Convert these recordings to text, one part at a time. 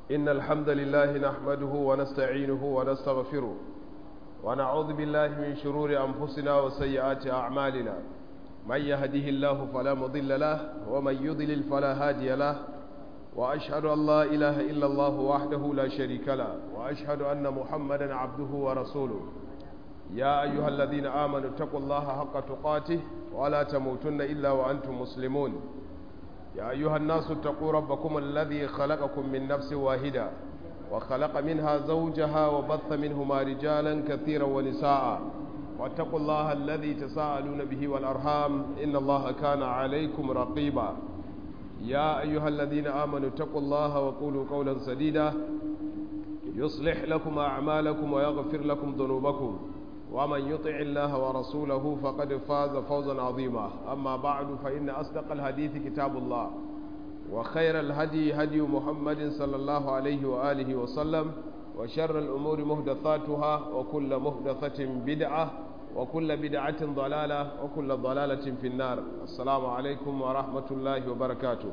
إن الحمد لله نحمده ونستعينه ونستغفره ونعوذ بالله من شرور أنفسنا وسيئات أعمالنا من يهده الله فلا مضل له ومن يضلل فلا هادي له وأشهد أن لا إله إلا الله وحده لا شريك له وأشهد أن محمدا عبده ورسوله يا أيها الذين آمنوا اتقوا الله حق تقاته ولا تموتن إلا وأنتم مسلمون يا أيها الناس اتقوا ربكم الذي خلقكم من نفس واحدة وخلق منها زوجها وبث منهما رجالا كثيرا ونساء واتقوا الله الذي تساءلون به والأرحام إن الله كان عليكم رقيبا يا أيها الذين آمنوا اتقوا الله وقولوا قولا سديدا يصلح لكم أعمالكم ويغفر لكم ذنوبكم ومن يطع الله ورسوله فقد فاز فوزا عظيما أما بعد فإن أصدق الحديث كتاب الله وخير الهدي هدي محمد صلى الله عليه وآله وسلم وشر الأمور مهدثاتها وكل مهدثة بدعة وكل بدعة ضلالة وكل ضلالة في النار السلام عليكم ورحمة الله وبركاته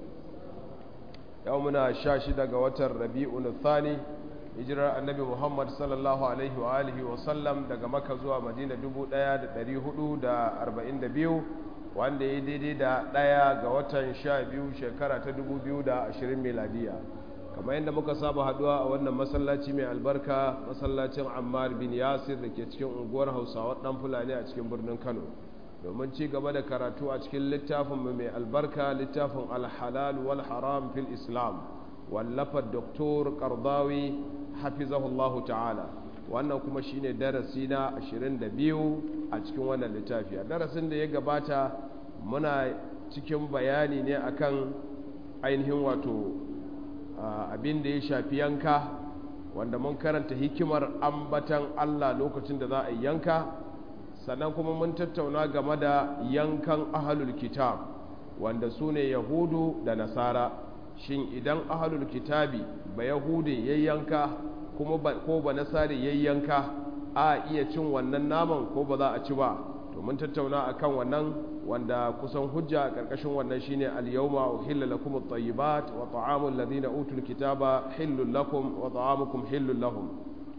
يومنا الشاشدة قوة ربيع الثاني hijirar annabi muhammad sallallahu alaihi wa alihi wa sallam daga maka zuwa madina 1442 wanda ya daidai da ɗaya ga watan sha biyu shekara ta 2020 miladiya kamar yadda muka saba haduwa a wannan masallaci mai albarka masallacin ammar bin yasir da ke cikin unguwar hausawa dan fulani a cikin birnin kano domin ci gaba da karatu a cikin littafin mai albarka littafin alhalal wal haram fil islam wallafar doktor kardawi hafizahullahu ta'ala wannan kuma shine darasi na 22 a cikin wannan littafi a darasin da ya gabata muna cikin bayani ne akan ainihin wato abin da ya shafi yanka wanda mun karanta hikimar ambatan Allah lokacin da za a yanka sannan kuma mun tattauna game da yankan ahalul kitab wanda su ne yahudu da nasara shin idan ahalul kitabi ba yahude yayyanka kuma ko ba nasari yayyanka a iya cin wannan naman ko ba za a ci ba to mun tattauna akan wannan wanda kusan hujja a karkashin wannan shine al-yawma uhilla lakum at-tayyibat wa ta'amul ladina utul kitaba hillul lakum wa ta'amukum hillul lahum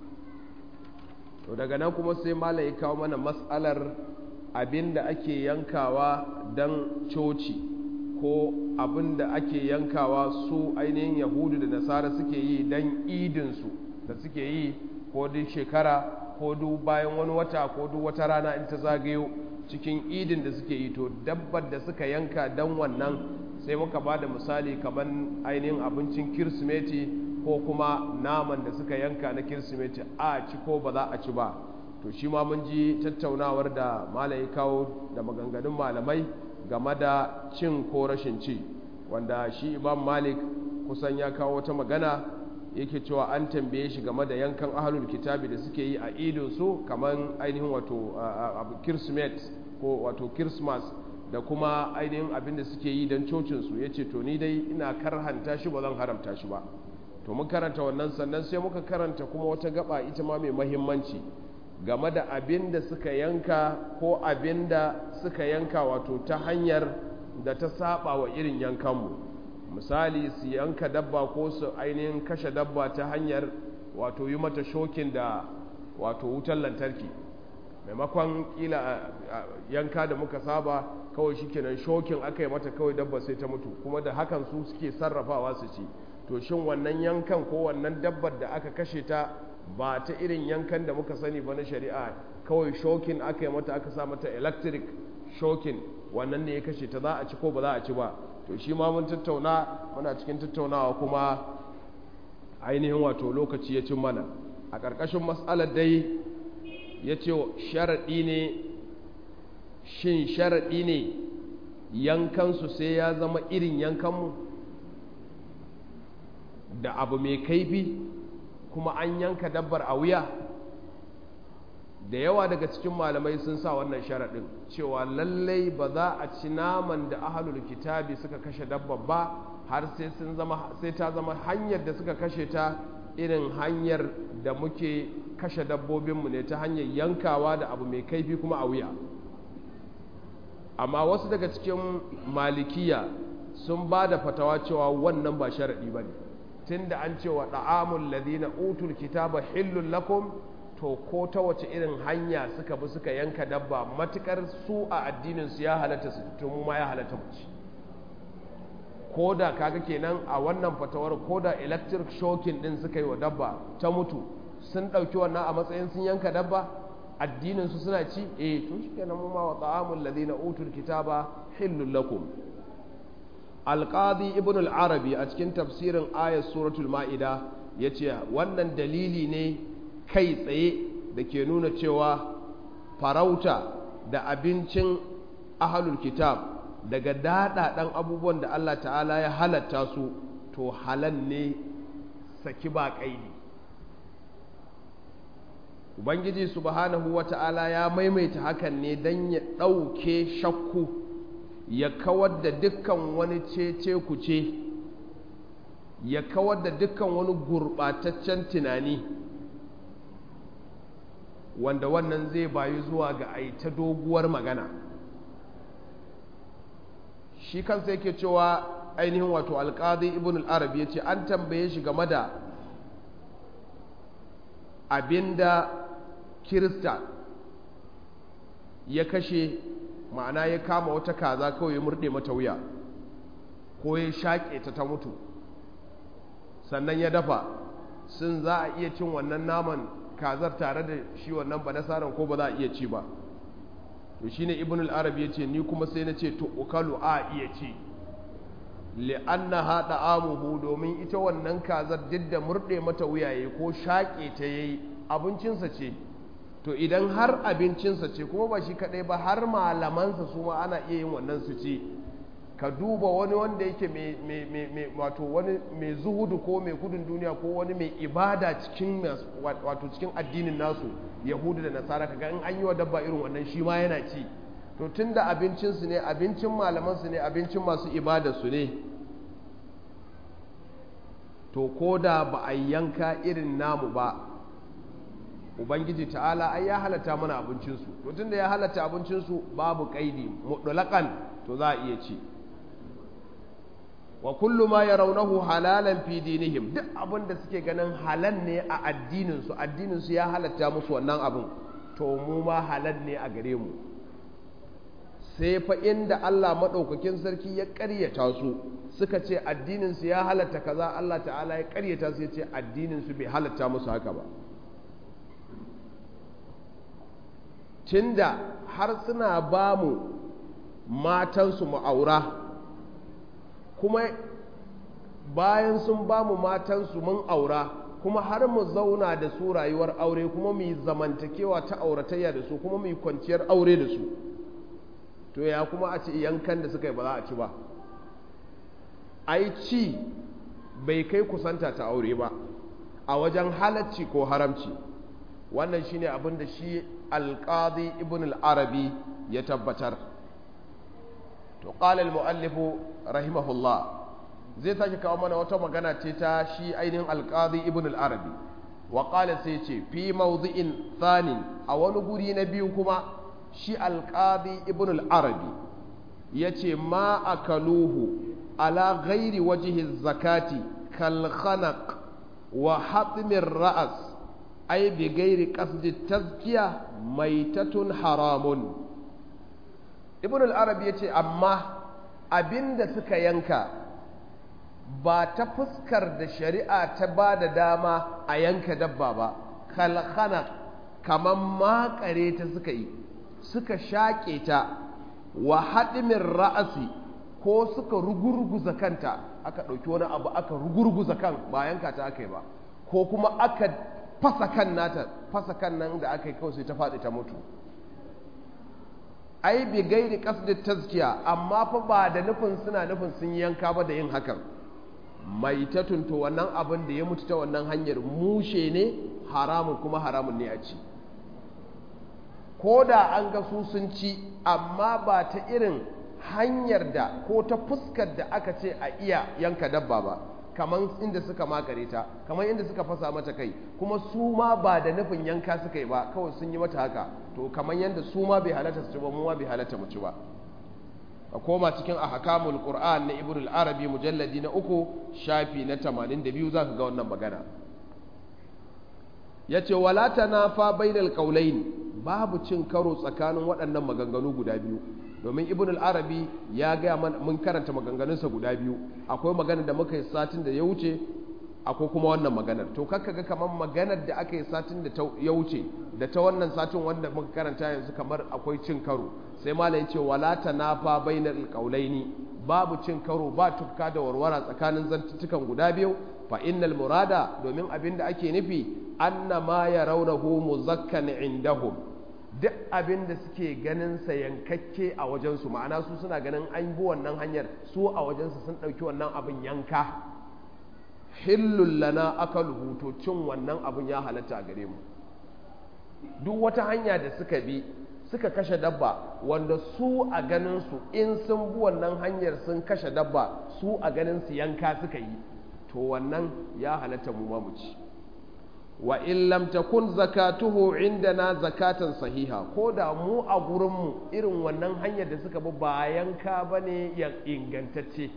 to daga nan kuma sai malai ya kawo mana mas'alar abinda ake yankawa dan coci ko abin da ake yankawa su ainihin yahudu da nasara suke yi don idinsu da suke yi ko duk shekara ko duk bayan wani wata ko duk wata rana in ta zagayo cikin idin da suke yi to dabbar da suka yanka don wannan sai muka ba da misali kamar ainihin abincin kirsimeti ko kuma naman da suka yanka na kirsimeti a ci ko ba za a ci ba to shi ma mun ji tattaunawar da malai kawo da maganganun malamai game da cin ko rashin ci wanda shi imam malik kusan ya kawo wata magana yake cewa an tambaye shi game da yankan ahalul kitabi da suke yi a idinsu kamar ainihin wato kirsimet ko wato kirsmas da kuma ainihin abin da suke yi don cocinsu ya ce to ni dai ina karhanta shi ba zan haramta shi ba to mun karanta wannan sannan sai muka karanta kuma wata gaba ita ma mai mahimmanci game da abin da suka yanka ko abin da suka yanka wato ta hanyar da ta saba wa irin yankanmu misali su yanka dabba ko su ainihin kashe dabba ta hanyar wato yi mata shokin da wato wutar lantarki maimakon kila yanka da muka saba kawai shikenan shokin aka yi mata kawai dabba sai ta mutu kuma da hakan su suke sarrafawa su ci to shin wannan yankan ko wannan dabbar da aka kashe ta ba ta irin yankan da muka sani ba na shari'a kawai shokin aka yi mata aka sa mata electric shokin wannan ne ya kashe ta za a ci ko ba za a ci ba to shi ma mun tattauna muna cikin tattaunawa kuma ainihin wato lokaci ya cin mana a ƙarƙashin matsalar dai ya ce sharaɗi ne shin sharaɗi ne yankansu sai ya zama irin yankanmu da abu mai kaifi kuma an yanka dabbar a wuya da yawa daga cikin malamai sun sa wannan sharaɗin cewa lallai ba za a ci naman da ahalul kitabi suka kashe dabbar ba har sai sun zama sai ta zama hanyar da suka kashe ta irin hanyar da muke kashe dabbobinmu ne ta hanyar yankawa da abu mai kaifi kuma a wuya amma wasu daga cikin malikiya sun ba da fatawa cewa wannan ba sharaɗi ba ne tunda an ce wa da'amul ladina utul kitaba hillul lakum to ko ta wace irin hanya suka bi suka yanka dabba matukar su a addinin su ya halatta su to mu ma ya halatta mu ci ko da kaga kenan a wannan fatawar ko da electric shocking din suka yi wa dabba ta mutu sun ɗauki wannan a matsayin sun yanka dabba addinin su suna ci eh to shikenan mu ma wa ta'amul ladina utul kitaba hillul lakum alqadi ibn al-arabi a cikin tafsirin ayat suratul ma'ida yace wannan dalili ne kai tsaye da ke nuna cewa farauta da abincin ahlul kitab daga daɗaɗan abubuwan da Allah ta'ala ya halatta su to halal ne saki ba ƙaidi ubangiji subhanahu wa ta'ala ya maimaita hakan ne don ya ɗauke shakku ya kawar da dukkan wani cece kuce ya kawar da dukkan wani gurɓataccen tunani wanda wannan zai bayu zuwa ga aita doguwar magana shi kansa yake cewa ainihin wato alƙadi ibn al-arabi ya ce an tambaye shi game da abinda kirista ya kashe ma'ana ya kama wata kaza kawai ya murɗe mata wuya ko ya shaƙe ta ta mutu sannan ya dafa sun za a iya cin wannan naman kazar tare da shi wannan ba nasaran ko ba za a iya ci ba to shine ibn al-arab yace ni kuma sai na ce to ukalu a iya ci li'annaha da'amuhu domin ita wannan kazar duk da murde mata wuyaye ko shaƙe ta yayi abincinsa ce to idan har abincinsa ce kuma ba shi kadai ba har malamansa su ma ana iya yin wannan su ce ka duba wani wanda yake mai wato wani mai zuhudu ko mai gudun duniya ko wani mai ibada cikin wato cikin addinin nasu yahudu da nasara kaga in an yi wa dabba irin wannan shi ma yana ci to tun da abincinsu ne abincin malamansu ne abincin masu ibadarsu ne to ko da ba a yanka irin namu ba ubangiji ta'ala ai ya halatta mana abincinsu to tun da ya halatta abincinsu babu kaidi mutlaqan to za a iya ci wa kullu ma yarawnahu halalan fi dinihim duk abin da suke ganin halal ne a addinin su addinin su ya halatta musu wannan abin to mu ma halal ne a gare mu sai fa inda Allah madaukakin sarki ya ƙaryata su suka ce addinin su ya halatta kaza Allah ta'ala ya ƙaryata su ya ce addinin su bai halatta musu haka ba tunda har suna ba mu matansu mu aura kuma bayan sun ba mu matansu mun aura kuma har mu zauna da su rayuwar aure kuma mu yi zamantakewa ta auratayya da su kuma mu yi kwanciyar aure da su to ya kuma a ce yankan da suka yi ba za a ci ba ai ci bai kai kusanta ta aure ba a wajen halacci ko haramci wannan shine abin da shi alqadi ibn al-arabi ya tabbatar to qala al-muallif rahimahullah zai sake kawo mana wata magana ce ta shi ainihin alqadi ibn al-arabi wa qala sai ce fi mawdi'in thanin a wani guri na biyu kuma shi alqadi ibn al-arabi yace ma akaluhu ala ghairi wajhi zakati kal khanaq wa hatmir ra'as ay bi ghairi qasdi tazkiya maitatun haramun ibn al-arabi yace amma abinda suka yanka ba ta fuskar da shari'a ta ba da dama a yanka dabba ba kalkhana kaman makare ta suka yi suka shaƙe ta wa haɗimin ra'asi ko suka rugurguza kanta aka ɗauki wani abu aka rugurguza kan ba yanka ta aka yi ba ko kuma aka fasa kan nata fasa kan nan da aka yi kawai sai ta faɗi ta mutu ai bi gairi kasdi tazkiya amma fa ba da nufin suna nufin sun yanka ba da yin hakan mai ta tunto wannan abin da ya mutu ta wannan hanyar mushe ne haramun kuma haramun ne a ci ko da an ga su sun ci amma ba ta irin hanyar da ko ta fuskar da aka ce a iya yanka dabba ba kamar inda suka makare ta kamar inda suka fasa mata kai kuma su ma ba da nufin yanka suka yi ba kawai sun yi mata haka to kamar yadda su ma bai halatta su ci ba mu ma bai halatta mu ci ba a koma cikin ahkamul qur'an na ibn al-arabi mujalladi na uku shafi na 82 zaka ga wannan magana yace wala tanafa bainal qawlayn babu cin karo tsakanin waɗannan maganganu guda biyu domin ibn al-arabi ya ga mun karanta maganganunsa guda biyu akwai magana da muka yi satin da ya wuce akwai kuma wannan maganar to kakka ga kamar maganar da aka yi satin da ya wuce da ta wannan satin wanda muka karanta yanzu kamar akwai cin karo sai malam ce wala tanafa bainal qawlaini babu cin karo ba tufka da warwara tsakanin zantuttukan guda biyu fa innal murada domin abin da ake nufi anna ma yarawnahu muzakkan indahum duk abin da suke ganin sa yankakke a wajensu ma'ana su suna ganin an bi wannan hanyar su a wajensu sun ɗauki wannan abin yanka hillul lana akaluhu to cin wannan abin ya halatta a gare mu duk wata hanya da suka bi suka kashe dabba wanda su a ganin su in sun bi wannan hanyar sun kashe dabba su a ganin su yanka suka yi to wannan ya halatta mu ma mu ci wa in lam takun zakatuhu indana zakatan sahiha ko da mu a gurin mu irin wannan hanyar da suka bi ba yanka bane ya ingantacce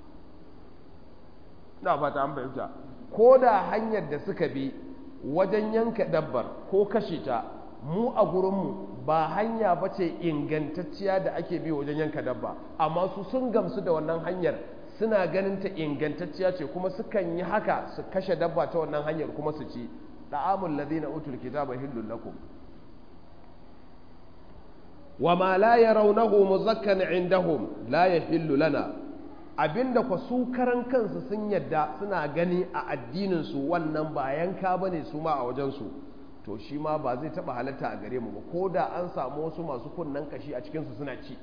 na fata an fahimta ko da hanyar da suka bi wajen yanka dabbar ko kashe ta mu a gurinmu ba hanya ba ce ingantacciya da ake bi wajen yanka dabba amma su sun gamsu da wannan hanyar suna ganin ta ingantacciya ce kuma sukan yi haka su kashe dabba ta wannan hanyar kuma su ci da'amul ladina utul kitaba hillul lakum wa ma la yarawnahu muzakkan indahum la yahillu lana abinda kwa su karan kansu sun yadda suna gani a addininsu wannan ba yanka ba ne su ma a wajensu to shi ma ba zai taba halatta a gare mu ba ko da an samu wasu masu kunnen kashi a cikinsu suna ci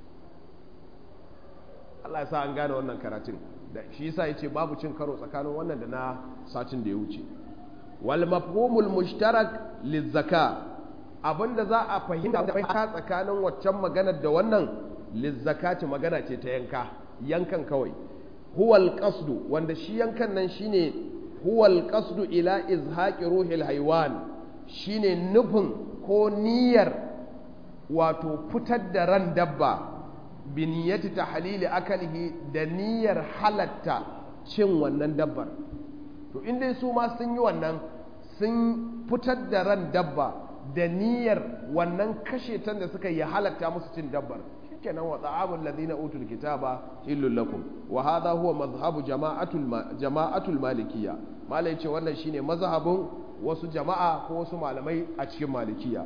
Allah ya sa an gane wannan karatun da shi yasa yace babu cin karo tsakanin wannan da na satin da ya wuce wal mafhumul mushtarak lizaka abinda za a fahimta tsakanin waccan maganar da wannan lizzakati magana ce ta yanka yankan kawai huwal qasdu wanda shi yankan nan shine huwal qasdu ila izhaqi ruhil haywan shine nufin ko niyyar wato fitar da ran dabba bi niyyati tahlili akalihi da niyyar halatta cin wannan dabbar to inda su ma sun yi wannan sun fitar da ran dabba da niyyar wannan kashe tan da suka yi halatta musu cin dabbar kenan wa ta'amul ladina utul kitaba illul lakum wa hadha huwa madhhabu jama'atul jama'atul malikiyya malai ce wannan shine mazhabin wasu jama'a ko wasu malamai a cikin malikiya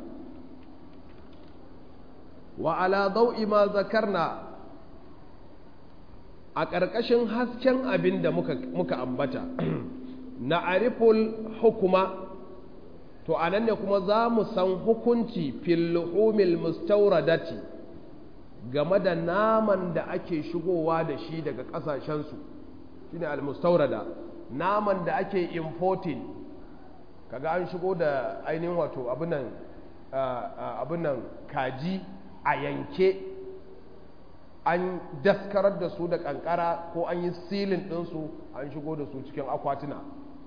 wa ala dau'i ma zakarna a ƙarƙashin hasken abin da muka, muka ambata na ariful hukuma to anan ne kuma za mu san hukunci fil luhumil mustauradati game da naman da ake shigowa da shi daga ƙasashensu shi ne almustaurada naman da ake importing kaga an shigo da ainihin wato abinan kaji a yanke an daskarar da su da kankara ko an yi silin ɗinsu an shigo da su cikin akwatuna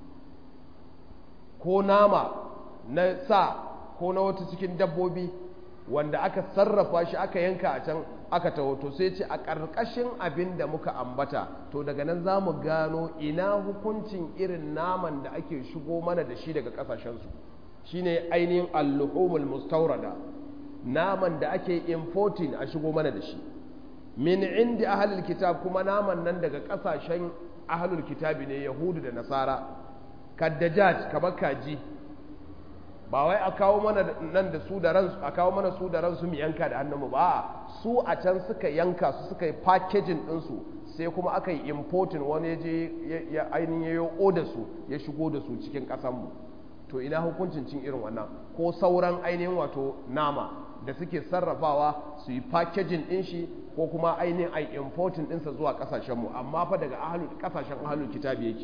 ko nama na sa ko na wata cikin dabbobi wanda aka sarrafa shi aka yanka a can aka taho to sai ce a ƙarƙashin abin da muka ambata to daga nan za mu gano ina hukuncin irin naman da ake shigo mana da shi daga ƙasashensu shine ainihin alluhumul mustaurada naman da ake importing a shigo mana da shi min indi ahlul kitab kuma naman nan daga ƙasashen ahlul kitabi ne yahudu da nasara kaddajaj kamar kaji ba wai a kawo mana nan da su da ransu a kawo mana su da ransu mu yanka da hannunmu ba su a can suka yanka su suka yi packaging ɗinsu sai kuma aka yi importing wani ya je ya ainihin ya yi da su ya shigo da su cikin ƙasanmu to ina hukuncin cin irin wannan ko sauran ainihin wato nama da suke sarrafawa su yi packaging ɗin shi ko kuma ainihin ai importing ɗinsa zuwa ƙasashenmu amma fa daga ƙasashen ahalul kitabi yake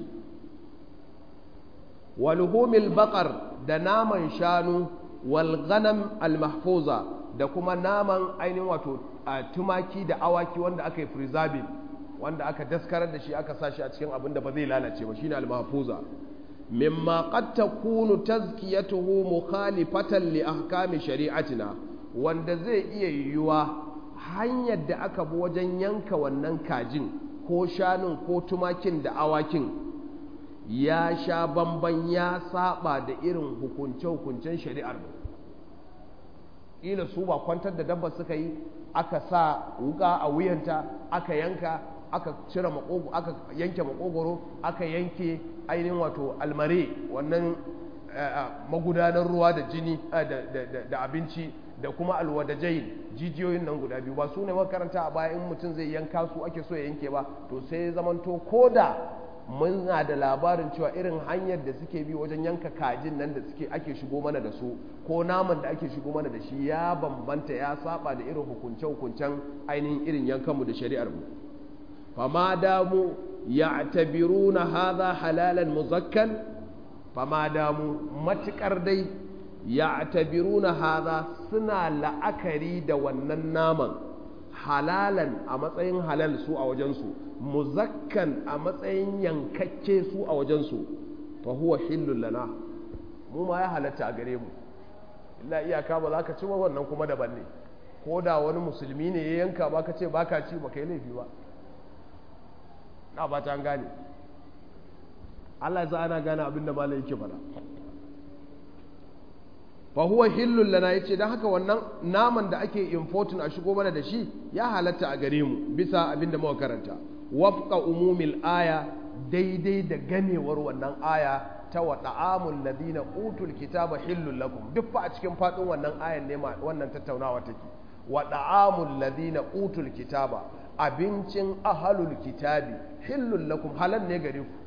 walhumil bakar da naman shanu wal ghanam al mahfuza da kuma naman ainihin wato tumaki da awaki wanda aka yi preserving wanda aka daskarar da shi aka sa shi a cikin abin da ba zai lalace ba shine al mahfuza mimma qad takunu tazkiyatuhu mukhalifatan li ahkami shari'atina wanda zai iya yiwuwa hanyar da aka bi wajen yanka wannan kajin ko shanun ko tumakin da awakin ya sha bamban ya saba da irin hukunce-hukuncen shari'ar mu ƙila su ba kwantar da dabba suka yi aka sa wuka a wuyanta aka yanka aka cire makogo aka yanke makogoro aka yanke ainihin wato almare wannan magudanar ruwa da jini da abinci da kuma alwadajai jijiyoyin nan guda biyu ba su ne makaranta a baya in mutum zai yanka su ake so ya yanke ba to sai zamanto ko da muna da labarin cewa irin hanyar da suke bi wajen yanka kajin nan da suke ake shigo mana da su ko naman da ake shigo mana da shi ya bambanta ya saba da irin hukunce-hukuncen ainihin irin yankanmu da shari'ar mu fama damu ya'tabiruna hadha halalan muzakkan fama damu matukar dai ya'tabiruna hadha suna la'akari da wannan naman halalan a matsayin halal su a wajensu muzakkan a matsayin yankakke su a wajensu fa huwa hillul lana mu ma ya halatta a gare mu illa iyaka ba za ka ci ba wannan kuma daban ne ko da wani musulmi ne ya yanka ba ka ce ba ka ci ba ka yi laifi ba na ba ta gane Allah ya za ana gane abin da malai yake fara fa huwa hillul lana yace dan haka wannan naman da ake importing a shigo mana da shi ya halatta a gare mu bisa abin da muka karanta wafqa umumil aya daidai da ganewar wannan aya ta wa da'amul ladina utul kitaba hillul lakum duk fa a cikin fadin wannan ayan ne wannan tattaunawa take wa da'amul ladina utul kitaba abincin ahalul kitabi hillul lakum halal ne gare ku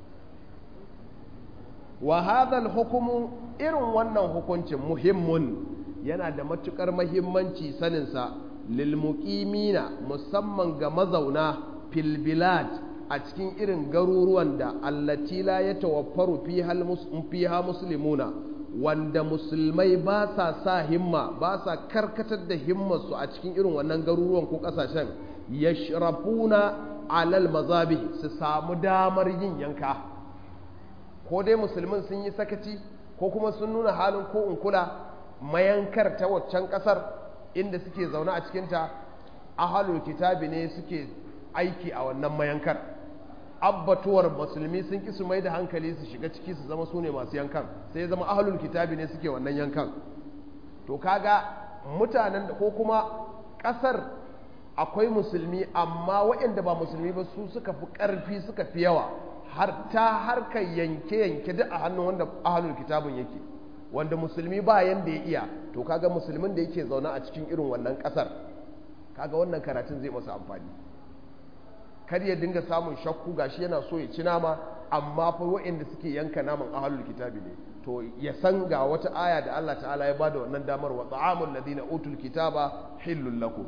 wa hadhal hukumu irin wannan hukuncin muhimmun yana da matukar mahimmanci saninsa lil muqimina musamman ga mazauna fil bilad a cikin irin garuruwan da allati la yatawaffaru fiha muslimuna wanda musulmai ba sa sa himma ba sa karkatar da himmarsu a cikin irin wannan garuruwan ko kasashen yashrafuna alal mazabi su samu damar yin yanka ko dai musulmin sun yi sakaci ko kuma sun nuna halin ko in kula mayankar ta waccan kasar inda suke zaune a cikinta ahalul kitabi ne suke aiki a wannan mayankar abbatuwar musulmi sun ki su mai da hankali su shiga ciki su zama su ne masu yankan sai ya zama ahalul kitabi ne suke wannan yankan to kaga mutanen ko kuma kasar akwai musulmi amma waɗanda ba musulmi ba su suka fi ƙarfi suka fi yawa har ta harkar yanke-yanke duk a hannun wanda ahalul kitabun yake wanda musulmi ba yanda ya iya to kaga musulmin da yake zaune a cikin irin wannan ƙasar kaga wannan karatun zai masa amfani kar ya dinga samun shakku gashi yana so ya ci nama amma fa waɗanda suke yanka naman ahalul kitabi ne to ya san ga wata aya da Allah ta'ala ya bada wannan damar wa ta'amul ladina utul kitaba hillul lakum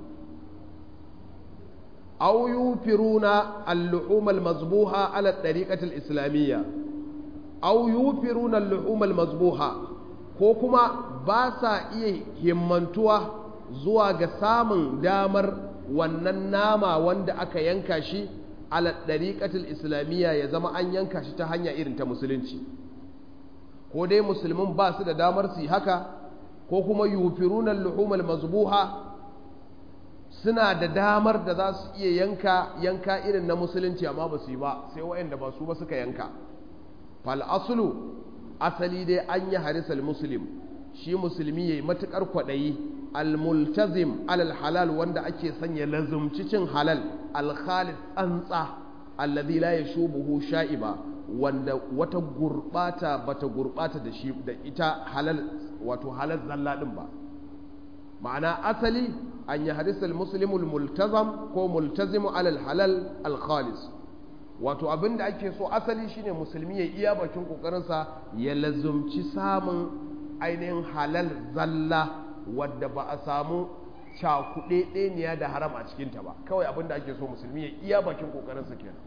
أو يوفرون اللحوم المذبوحة على الطريقة الإسلامية أو يوفرون اللحوم المذبوحة ko kuma ba sa iya himmantuwa zuwa ga samun damar wannan nama wanda aka yanka shi ala ɗariƙatul islamiyya ya zama an yanka shi ta hanya irin ta musulunci ko dai musulmin ba su da damar su yi haka ko kuma yufirunan luhumar mazbuha suna da damar da za su iya yanka yanka irin na musulunci amma ba su yi ba sai waɗanda ba su ba suka yanka fal asulu asali dai an yi harisal muslim shi musulmi yayi matukar kwaɗayi almultazim alal halal wanda ake sanya lazumci cin halal alkhalid tsantsa alladhi la yashubuhu sha'iba wanda wata gurbata bata gurbata da shi da ita halal wato halal zalla din ba ma'ana asali an yi hadisal muslimul multazam ko multazimu alal halal alkhalis wato abin da ake so asali shine musulmi ya iya bakin kokarinsa ya lazumci samun ainihin halal zalla wadda ba a samu cakuɗe ɗeniya da haram a cikinta ba kawai abin da ake so musulmi ya iya bakin kokarinsa kenan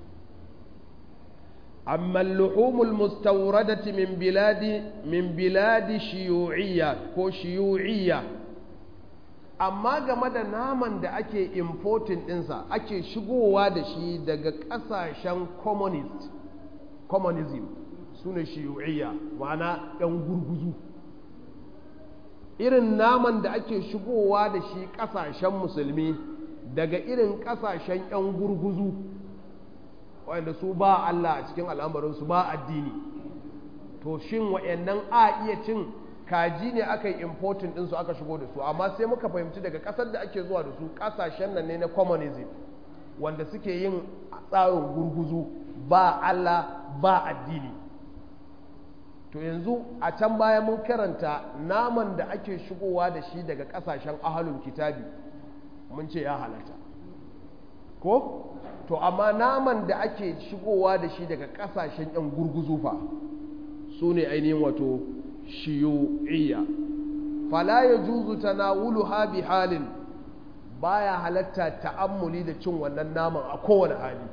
أما اللحوم المستوردة من بلاد من بلاد شيوعية كو شيوعية amma game da naman da ake importing ɗinsa ake shigowa da shi daga ƙasashen communist communism su ne shiyu'iyya ma'ana ɗan gurguzu irin naman da ake shigowa da shi ƙasashen musulmi daga irin ƙasashen 'yan gurguzu wanda su ba Allah a cikin al'amarinsu ba addini to shin wa'annan a iya cin kaji ne aka yi importin ɗinsu aka shigo da su amma sai muka fahimci daga ƙasar da ake zuwa da su ƙasashen nan ne na communism wanda suke yin tsarin gurguzu ba Allah ba addini to yanzu a can baya mun karanta naman da ake shigowa da shi daga ƙasashen ahalul kitabi mun ce ya halatta ko to amma naman da ake shigowa da shi daga ƙasashen 'yan gurguzu fa su ne ainihin wato shiyu'iyya fala ya juzu tanawuluha bi halin baya halatta ta'ammuli da cin wannan naman a kowane hali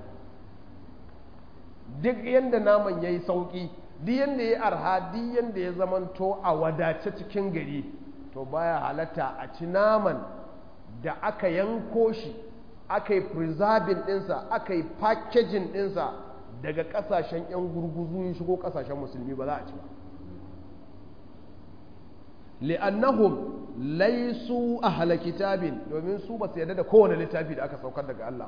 duk yadda naman ya yi sauƙi duk yadda ya arha duk yadda ya zamanto a wadace cikin gari to baya halatta a ci naman da aka yanko shi aka yi preserving ɗinsa aka yi packaging ɗinsa daga ƙasashen 'yan gurguzu ya shigo ƙasashen musulmi ba za a ci ba li'annahum laisu ahla kitabin domin su ba su yarda da kowane littafi da aka saukar daga Allah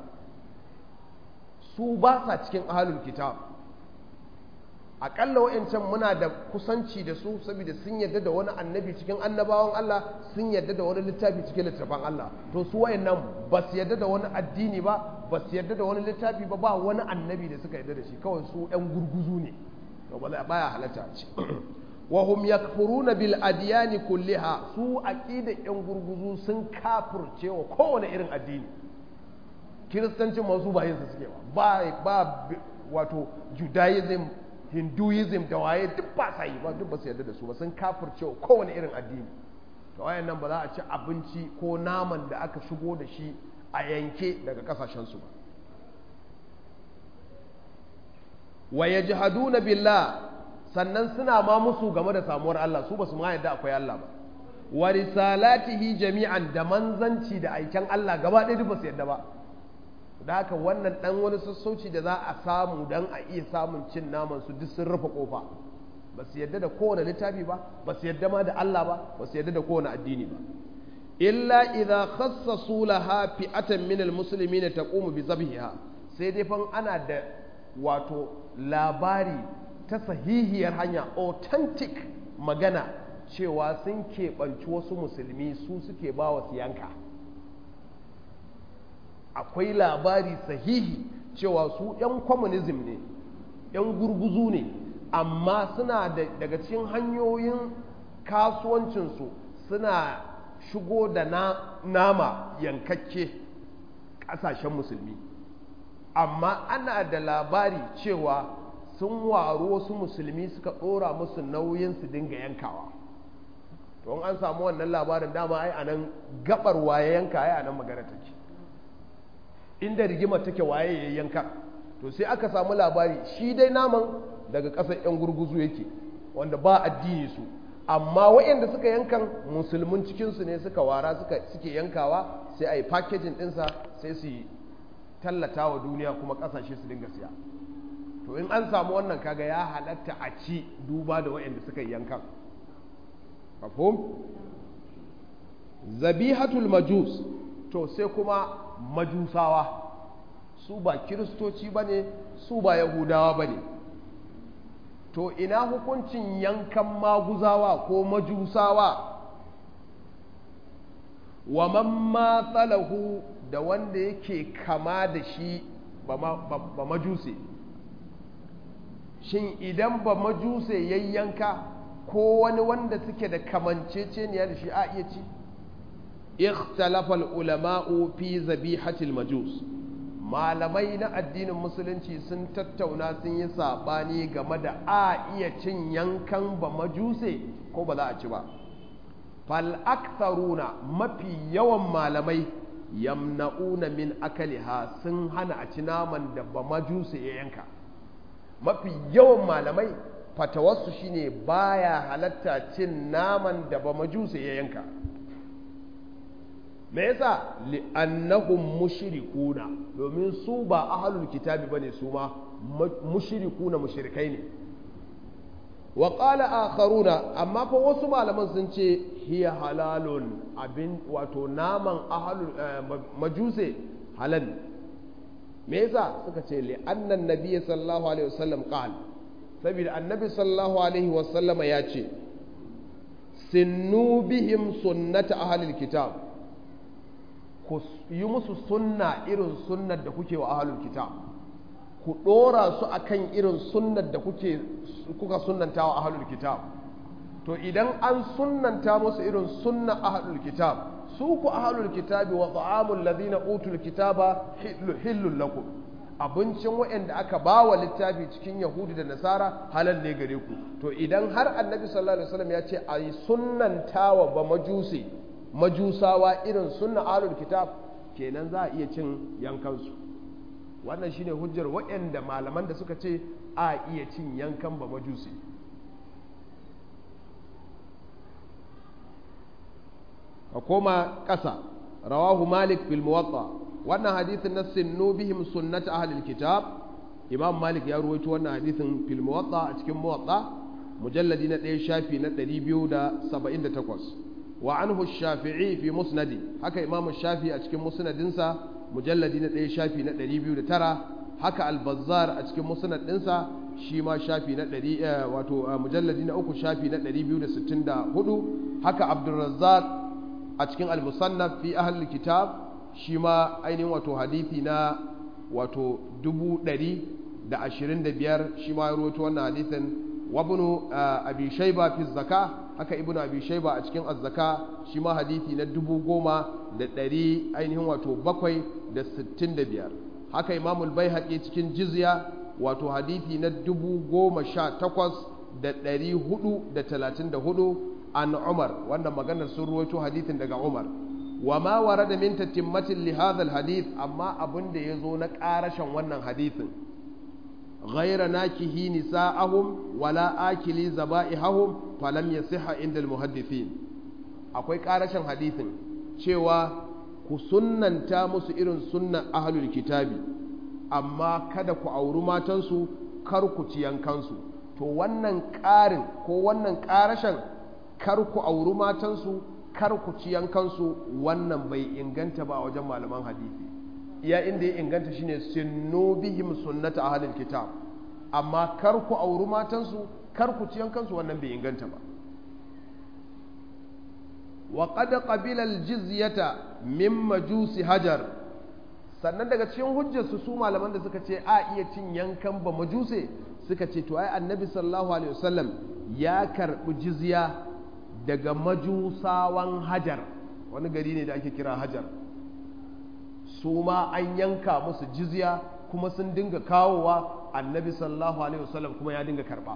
su ba sa cikin ahlul kitab aƙalla wa'ancan muna da kusanci da su saboda sun yarda da wani annabi cikin annabawan Allah sun yarda da wani littafi cikin littafan Allah to su wa'annan ba su yarda da wani addini ba ba su yarda da wani littafi ba ba wani annabi da suka yarda da shi kawai su ɗan gurguzu ne to ba baya halatta ce wa hum yakfuruna bil adyani kulliha su aqida yan gurguzu sun kafirce wa kowane irin addini kiristancin masu ba yin su suke ba ba wato judaism hinduism da waye duk ba sa yi ba duk ba su yarda da su ba sun kafirce wa kowane irin addini to wayan nan ba za a ci abinci ko naman da aka shigo da shi a yanke daga kasashen su ba wa yajhaduna billah sannan suna ma musu game da samuwar Allah su ba su ma yadda akwai Allah ba wa risalatihi jami'an da manzanci da aiken Allah gaba ɗaya duk ba su yadda ba da haka wannan ɗan wani sassauci da za a samu don a iya samun cin naman su duk sun rufe kofa ba su yadda da kowane littafi ba ba su yadda ma da Allah ba ba su yadda da kowane addini ba illa idza khassasu laha fi'atan min almuslimina taqumu bi zabhiha sai dai fa ana da wato labari ta sahihiyar hanya authentic magana cewa sun keɓanci wasu musulmi su suke ba wa yanka akwai labari sahihi cewa su 'yan communism ne 'yan gurguzu ne amma suna daga cikin hanyoyin kasuwancinsu suna shigo da na, nama yankakke ƙasashen musulmi amma ana da labari cewa sun waru wasu musulmi suka ɗora musu nauyin su dinga yankawa to an samu wannan labarin dama ai anan gabar waye yanka ai anan magana take inda rigima take waye ya yanka to sai aka samu labari shi dai naman daga ƙasar 'yan gurguzu yake wanda ba addini su amma waɗanda suka yankan musulmin cikinsu ne suka wara suke yankawa sai a yi packaging ɗinsa sai su tallata wa duniya kuma ƙasashe su dinga siya to in an samu wannan kaga ya halatta a ci duba da waɗanda suka yankan mafhum zabihatul majus to sai kuma majusawa su ba kiristoci ba ne su ba yahudawa ba ne to ina hukuncin yankan maguzawa ko majusawa wa man matsalahu da wanda yake kama da shi ba majuse shin idan ba majuse yayyanka ko wani wanda suke da kamanceceniya da shi a iya ci ikhtalafa ulama'u fi zabihatil majus malamai na addinin musulunci sun tattauna sun yi sabani game da a iya cin yankan ba majuse ko ba za a ci ba fal aktharuna mafi yawan malamai yamna'una min akaliha sun hana a ci naman da ba majuse ya yanka mafi yawan malamai fatawarsu shine baya halatta cin naman da ba majuse ya yanka me yasa li'annahum mushrikuna domin su ba ahlul kitabi bane su ma mushrikuna mushrikai ne wa qala akharuna amma fa wasu malaman sun ce hiya halalun abin wato naman ahalul majuse halal me yasa suka ce li annan nabiyyi sallallahu alaihi wasallam qala saboda annabi sallallahu alaihi wasallam ya ce sinnu bihim sunnata ahlil kitab ku yi musu sunna irin sunnar da kuke wa ahlul kitab ku dora su akan irin sunnar da kuke kuka sunnanta wa ahlul kitab to idan an sunnanta musu irin sunna ahlul kitab su ku ahlul kitabi wa ta'amul ladina utul kitaba hillul lakum abincin waɗanda aka ba wa littafi cikin yahudu da nasara halal ne gare ku to idan har annabi sallallahu alaihi wasallam ya ce a yi sunnantawa ba majusi majusawa irin sunna ahlul kitab kenan za a iya cin yankansu wannan shine hujjar waɗanda malaman da suka ce a iya cin yankan ba majusi a koma ƙasa rawahu malik fil muwatta wannan hadithin na sinnu bihim sunnat ahlil kitab imam malik ya ruwaito wannan hadithin fil muwatta a cikin muwatta mujalladi na ɗaya shafi na 278 wa anhu shafi'i fi musnadi haka imam shafi a cikin musnadinsa mujalladi na ɗaya shafi na 209 haka al-bazzar a cikin musnad ɗinsa shi ma shafi na ɗari wato mujalladi na uku shafi na 264 haka abdulrazzaq a cikin al-musannaf fi ahlul kitab shi ma ainihin wato hadithi na wato dubu ɗari da ashirin da biyar shi ma ya rawaito wannan hadithin wabnu abi shaiba fi zaka haka ibnu abi shaiba a cikin azzaka shi ma hadithi na dubu goma da ɗari ainihin wato bakwai da sittin da biyar haka imamul bai cikin jizya wato hadithi na dubu goma sha takwas da ɗari hudu da talatin da hudu an umar wannan maganar sun ruwaito hadithin daga umar wa ma warada min tatimmatin li hadha alhadith amma abin da yazo na karashin wannan hadithin ghayra nakihi nisa'ahum wala akili zaba'ihum falam yasiha inda almuhaddithin akwai karashin hadithin cewa ku sunnanta musu irin sunnan ahlul kitabi amma kada ku auri matansu kar ku ci yankansu to wannan ƙarin ko wannan ƙarashin kar ku auri matansu kar ku ci yankansu wannan bai inganta ba a wajen malaman hadisi iya inda ya inganta shine sunnu bihim sunnata ahlil kitab amma kar ku auri matansu kar ku ci yankansu wannan bai inganta ba wa qad qabila al-jizyata min majusi hajar sannan daga cikin hujjarsu su malaman da suka ce a iya cin yankan ba majuse suka ce to ai annabi sallallahu alaihi wasallam ya karbi jizya daga majusawan hajar wani gari ne da ake kira hajar su ma an yanka musu jizya kuma sun dinga kawowa annabi sallallahu alaihi wasallam kuma ya dinga karba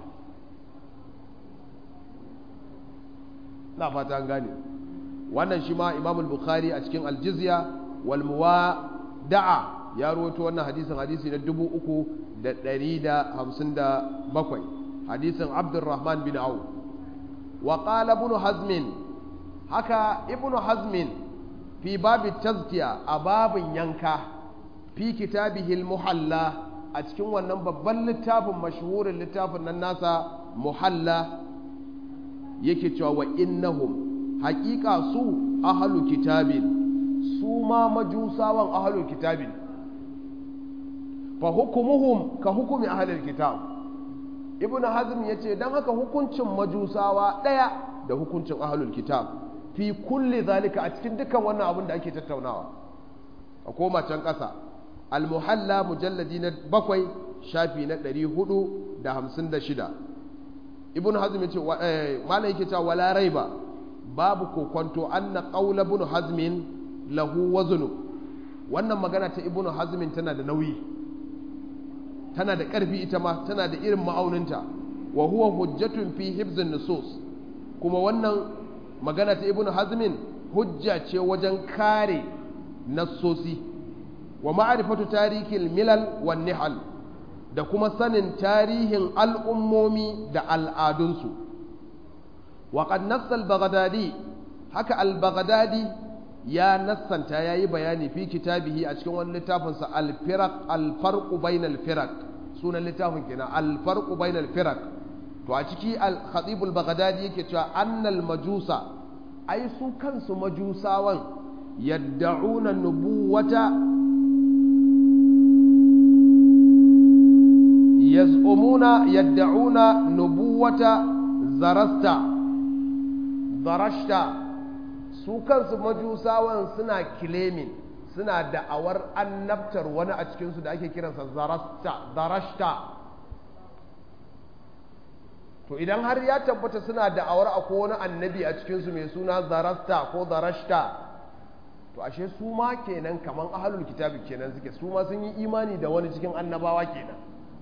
na fata an gane wannan shi ma imam bukhari a cikin aljizya wal muwada'a ya rawaito wannan hadisin hadisi na dubu uku da ɗari da hamsin da bakwai hadisin abdurrahman bin auf wa qala ibn hazmin haka ibn hazmin fi babi tazkiya a babin yanka fi kitabihi al-muhalla a cikin wannan babban littafin mashhurin littafin nan nasa muhalla yake cewa wa innahum haƙiƙa su ahalu kitabin su ma majusawan ahalu kitabin fa hukumuhum ka hukumi ahalul kitab ibn hazm ya ce don haka hukuncin majusawa ɗaya da hukuncin ahalul kitab fi kulli zalika a cikin dukkan wannan abin da ake tattaunawa a koma can ƙasa almuhalla mujalladi na bakwai shafi na ɗari hudu da hamsin da shida ibn hazm ya ce malam yake cewa wala raiba babu kokonto anna qawla ibn hazmin lahu waznu wannan magana ta ibn hazmin tana da nauyi tana da ƙarfi ita ma tana da irin ma'auninta wa huwa hujjatun fi hibzin nusus kuma wannan magana ta ibn hazmin hujja ce wajen kare nassosi wa ma'arifatu tarihin milal wa nihal da kuma sanin tarihin al'ummomi da al'adunsu wa qad nassa al-baghdadi haka al-baghdadi ya nassanta yayi bayani fi kitabihi a cikin wani littafinsa al-firaq al-farq bainal firaq sunan littafin kenan al-farq bainal firaq to a ciki al-khatib al-baghdadi yake cewa annal majusa ai su kansu majusawan yadda'una nubuwata yaz'umuna yadda'una nubuwata zarasta zarashta su kansu majusawan suna kilemin suna da'awar annabtar wani a cikinsu da ake kiransa zarasta zarashta to idan har ya tabbata suna da'awar akwai wani annabi a cikinsu mai suna zarasta ko zarashta to ashe su ma kenan kaman ahalul kitabi kenan suke su ma sun yi imani da wani cikin annabawa kenan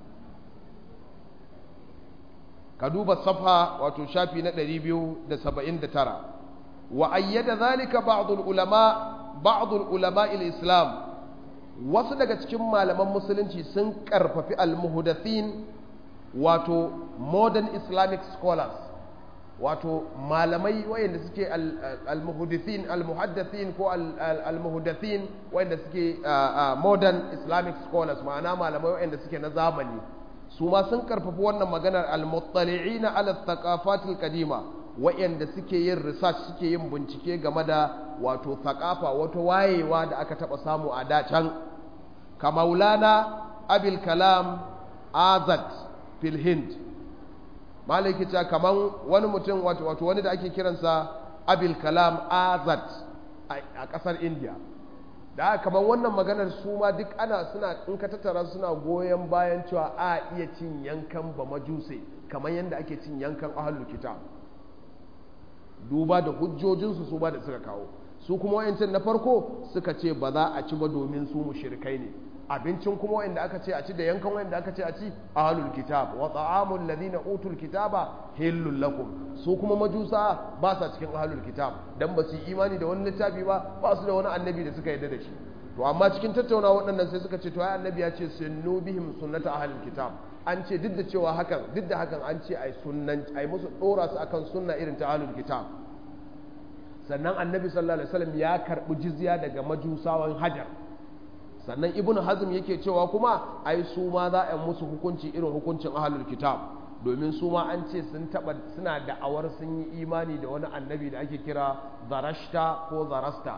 ka duba safa wato shafi na 279 wa ayyada zalika ba'dul ulama ba'dul ulama al-islam wasu daga cikin malaman musulunci sun karfafi al-muhdathin wato modern islamic scholars wato malamai wayanda suke al-muhaddithin al-muhaddithin ko al-muhdathin wayanda suke modern islamic scholars ma'ana malamai wayanda suke na zamani su ma sun karfafi wannan maganar al-muttali'ina ala thaqafatil qadima wayanda suke yin research suke yin bincike game da wato thaqafa wato wayewa da aka taba samu a da can kamaulana abil kalam azad fil hind malaki ta kaman wani mutum wato wani da ake kiransa abil kalam azad a kasar india da kamar wannan maganar su ma duk ana suna in ka tattara suna goyon bayan cewa a iya cin yankan ba majuse kamar yadda ake cin yankan ahlul kitab duba da hujjojinsu su ba da suka kawo su kuma wayancin na farko suka ce ba za a ci ba domin su mushrikai ne abincin kuma wanda aka ce a ci da yankan wanda aka ce a ci ahlul kitab wa ta'amul ladina utul kitaba hillul lakum su kuma majusa ba sa cikin ahlul kitab dan ba su imani da wani littafi ba ba su da wani annabi da suka yarda da shi to amma cikin tattauna waɗannan sai suka ce to ai annabi ya ce sunnu bihim sunnata ahlul kitab an ce duk da cewa hakan duk da hakan an ce ai sunnan ai musu dora su akan sunna irin ta ahlul kitab sannan annabi sallallahu alaihi wasallam ya karbi jizya daga majusawan hajar sannan ibnu hazm yake cewa kuma ai su ma za a musu hukunci irin hukuncin ahlul kitab domin su ma an ce sun taba suna da'awar sun yi imani da wani annabi da ake kira zarashta ko zarasta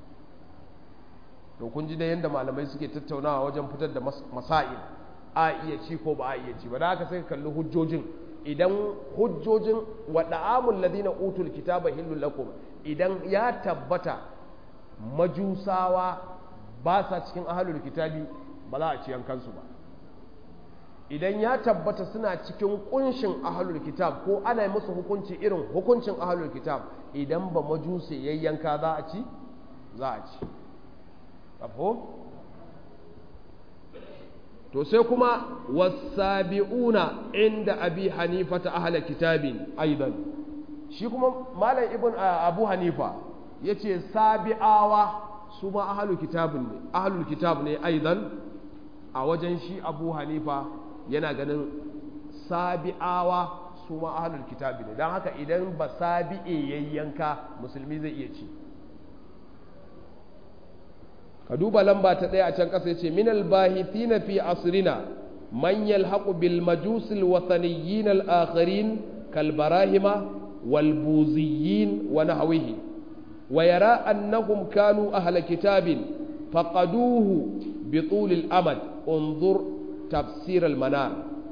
to kun ji da yadda malamai suke tattaunawa wajen fitar da masail a iya ci ko ba a iya ci ba da haka sai ka kalli hujjojin idan hujjojin wa da'amul ladina utul kitaba hillul lakum idan ya tabbata majusawa ba sa cikin ahalul kitabi ba za a ci yankansu ba idan ya tabbata suna cikin kunshin ahalul kitab ko ana yi musu hukunci irin hukuncin ahalul kitab idan ba majuse yayyanka za a ci za a ci ƙafo to sai kuma wasabi'una inda abi hanifa ta ahalar kitabin aidan shi kuma malam ibn abu hanifa ya ce sabi'awa su ma ahalul kitabun ne ahalul kitab ne aidan a wajen shi abu hanifa yana ganin sabi'awa su ma ahalul kitab ne don haka idan ba sabi'e yayyanka musulmi zai iya ci ka duba lamba ta ɗaya a can ƙasa ya ce minal bahithina fi asrina man yalhaqu bil majusil wathaniyyin al akharin kal barahima wal buziyyin wa nahwihi ويرى أنهم كانوا أهل كتاب فقدوه بطول الأمد انظر تفسير المنار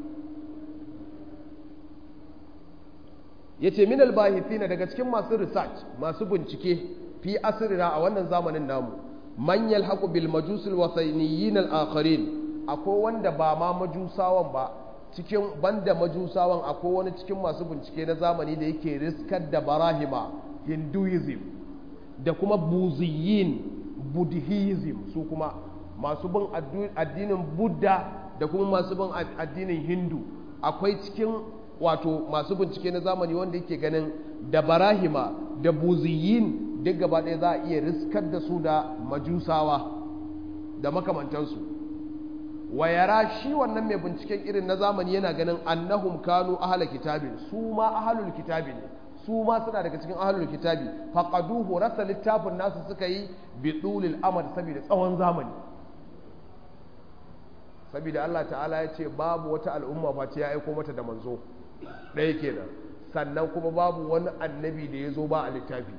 yace min albahithina daga cikin masu research masu bincike fi asrina a wannan zamanin namu man yalhaqu bil majus al wasayniyin al akharin akwai wanda ba ma majusawan ba cikin banda majusawan akwai wani cikin masu bincike na zamani da yake riskar da barahima hinduism da kuma buziyin buddhism su kuma masu bin addinin buddha da kuma masu bin addinin hindu akwai cikin wato masu bincike na zamani wanda yake ganin da barahima da buziyin duk gaba ɗaya za a iya riskar da su da majusawa da makamantansu wayara shi wannan mai binciken irin na zamani yana ganin annahum kanu ahala kitabin su ma ahalul kitabi ne su ma suna daga cikin ahlul kitabi faqaduhu rasa littafin nasu suka yi bi dulil amad saboda tsawon zamani saboda Allah ta'ala ya ce babu wata al'umma face ya aiko mata da manzo ɗaya kenan sannan kuma babu wani annabi da ya zo ba a littafi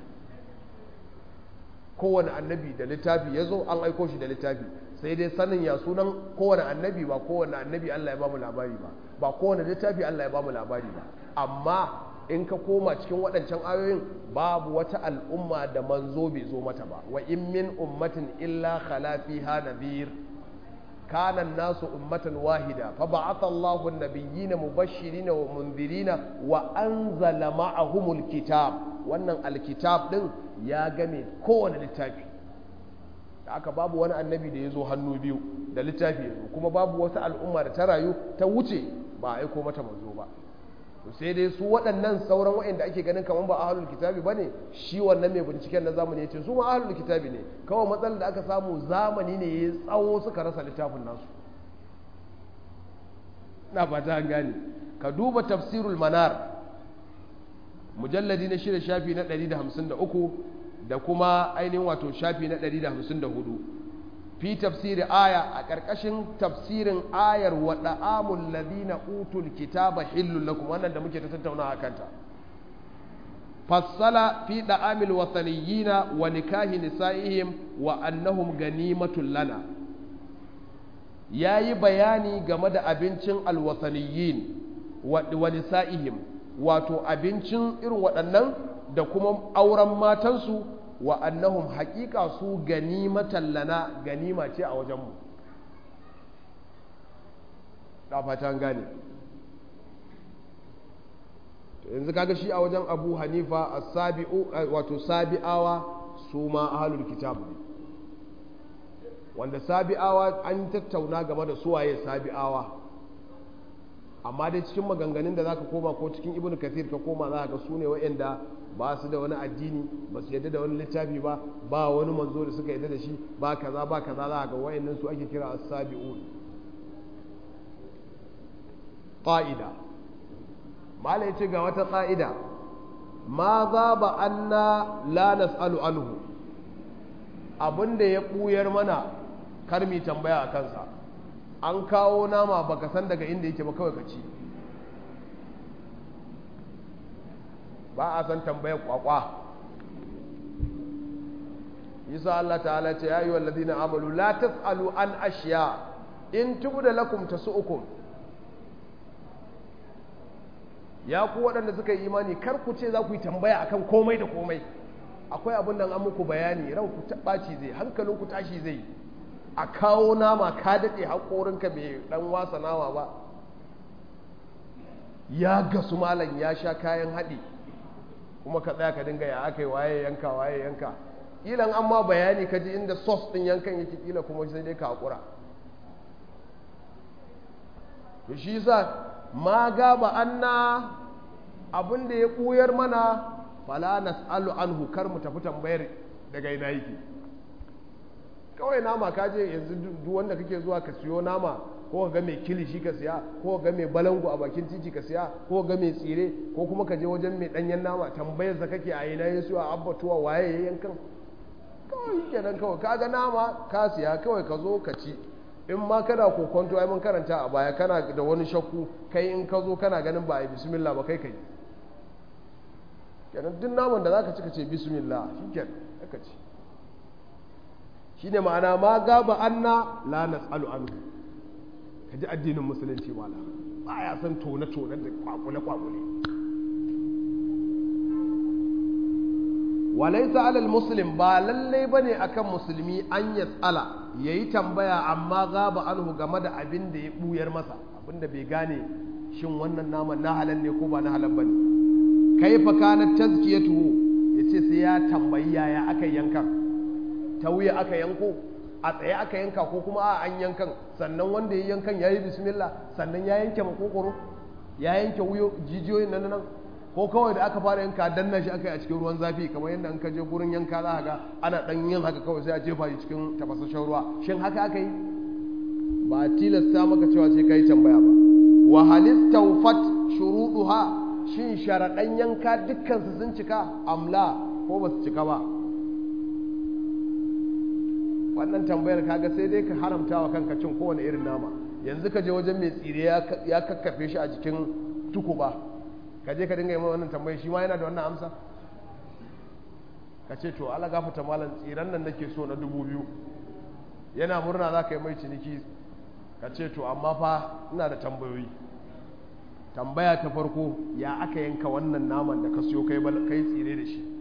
kowane annabi da littafi ya zo an aiko shi da littafi sai dai sanin ya sunan kowane annabi ba kowane annabi Allah ya bamu labari ba ba kowane littafi Allah ya bamu labari ba amma in ka koma cikin waɗancan ayoyin babu wata al'umma da manzo bai zo mata ba wa in min ummatin illa khala fiha nadhir kana an-nasu ummatan wahida fa ba'atha Allahu an-nabiyyina mubashshirina wa munzirina wa anzala ma'ahumul kitab wannan alkitab din ya game kowane littafi da aka babu wani annabi da ya zo hannu biyu da littafi ya zo kuma babu wata al'umma da ta rayu ta wuce ba a aiko mata manzo ba to sai dai su waɗannan sauran waɗanda ake ganin kamar ba ahlul kitabi ba ne shi wannan mai binciken na zamani ya ce su ma ahlul kitabi ne kawai matsalar da aka samu zamani ne ya tsawo suka rasa littafin nasu na fata an gane ka duba tafsirul manar mujalladi na shida shafi na 153 da kuma ainihin wato shafi na 154 fi tafsiri aya a ƙarƙashin tafsirin ayar wa da'amul ladina utul kitaba hillul lakum wannan da muke ta tattauna a kanta fassala fi da'amil wataniyina wa nikahi nisa'ihim wa annahum ganimatul lana yayi bayani game da abincin alwataniyin wa nisa'ihim wato abincin irin waɗannan da kuma auren matansu wa annahum haƙiƙa su ganimatan lana ganima ce a wajenmu da fatan gane yanzu kaga shi a wajen abu hanifa as-sabi'u wato sabi'awa su ma ahlul kitab ne wanda sabi'awa an tattauna game da suwaye sabi'awa amma dai cikin maganganun da za ka koma ko cikin ibn kathir ka koma za ka ga su ne wa'anda ba su da wani addini ba su yadda da wani littafi ba ba wani manzo da suka yadda da shi ba kaza ba kaza za ga wa'annan su ake kira as-sabi'un qa'ida mala yace ga wata qa'ida ma za ba anna la nas'alu anhu abinda ya buyar mana kar mi tambaya a kansa an kawo nama baka san daga inda yake ba kawai ka ci ba a san tambayar kwakwa yasa Allah ta'ala ce ya yi wa ladina amalu la tas'alu an ashiya in tubda lakum tasu'ukum ya ku waɗanda suka yi imani kar ku ce za ku yi tambaya akan komai da komai akwai abin da an muku bayani ran ku ɓaci zai hankalin ku tashi zai a kawo nama ka daɗe haƙorinka bai ɗan wasa nama ba ya gasu malam ya sha kayan haɗi kuma ka tsaya ka dinga ya aka yi waye yanka waye yanka ƙilan an ma bayani ka ji inda sos ɗin yankan yake ƙila kuma sai dai ka haƙura to shi sa ma gaba anna abin da ya ɓuyar mana fala nas'alu anhu kar mu tafi tambayar daga ina yake kawai nama ka je yanzu duk wanda kake zuwa ka siyo nama ko ga mai kilishi ka siya ko ga mai balangu a bakin titi ka siya ko ga mai tsire ko kuma ka je wajen mai danyen nama tambayar sa kake a ina ya siyo a abbatuwa waye ya yankan kawai kenan kawai ka ga nama ka siya kawai ka zo ka ci in ma kana kokonto ai mun karanta a baya kana da wani shakku kai in ka zo kana ganin ba a yi bismillah ba kai kai kenan duk naman da zaka ci ka ce bismillah shikenan ka ci shine ma'ana ma gaba anna la nas'alu anhu kaji addinin musulunci mala ba ya san tone tone da kwakule kwakule walaysa alal muslim ba lalle bane akan musulmi an yas'ala yayi tambaya amma gaba anhu game da abin da ya buyar masa abin da bai gane shin wannan naman na halal ne ko ba na halal bane kaifa kanat tazkiyatu yace sai ya tambayi yaya aka yankan ta wuya aka yanko a tsaye aka yanka ko kuma a an yankan sannan wanda ya yankan ya yi bismillah sannan ya yanke makokoro ya yanke wuyo jijiyoyin nan nan ko kawai da aka fara yanka danna shi aka yi a cikin ruwan zafi kamar yadda an ka je gurin yanka za ga ana dan yin haka kawai sai a jefa shi cikin tafasasshen ruwa shin haka aka yi ba a tilasta maka cewa sai ka yi tambaya ba wa halistawfat shuruduha shin sharaɗan yanka dukkan su sun cika amla ko ba su cika ba wannan tambayar kaga sai dai ka haramta wa kanka cin kowane irin nama yanzu ka je wajen mai tsire ya kakkafe shi a jikin tukuba ka je ka dinga yi wannan tambayi shi ma yana da wannan amsa ka ce to ala gafata malam tsiran nan nake so na dubu biyu yana murna za ka yi mai ciniki ka ce to amma fa ina da tambayoyi tambaya ta farko ya aka yanka wannan naman da ka siyo kai tsire da shi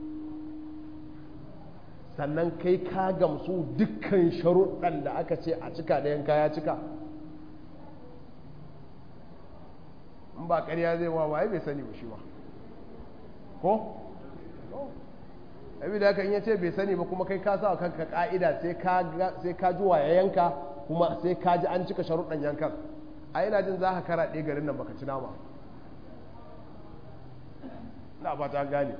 sannan kai ka gamsu dukkan sharuɗan da aka ce a cika da yanka ya cika in ba ƙarya zai wa waye bai sani ba shi ba ko? abi da kan yace bai sani ba kuma kai ka sa kanka ka'ida sai ka ji wa ya yanka kuma sai ka ji an cika sharuɗan yankan a ina jin za ka kara ɗaya garin nan baka ci nama na ba ta gane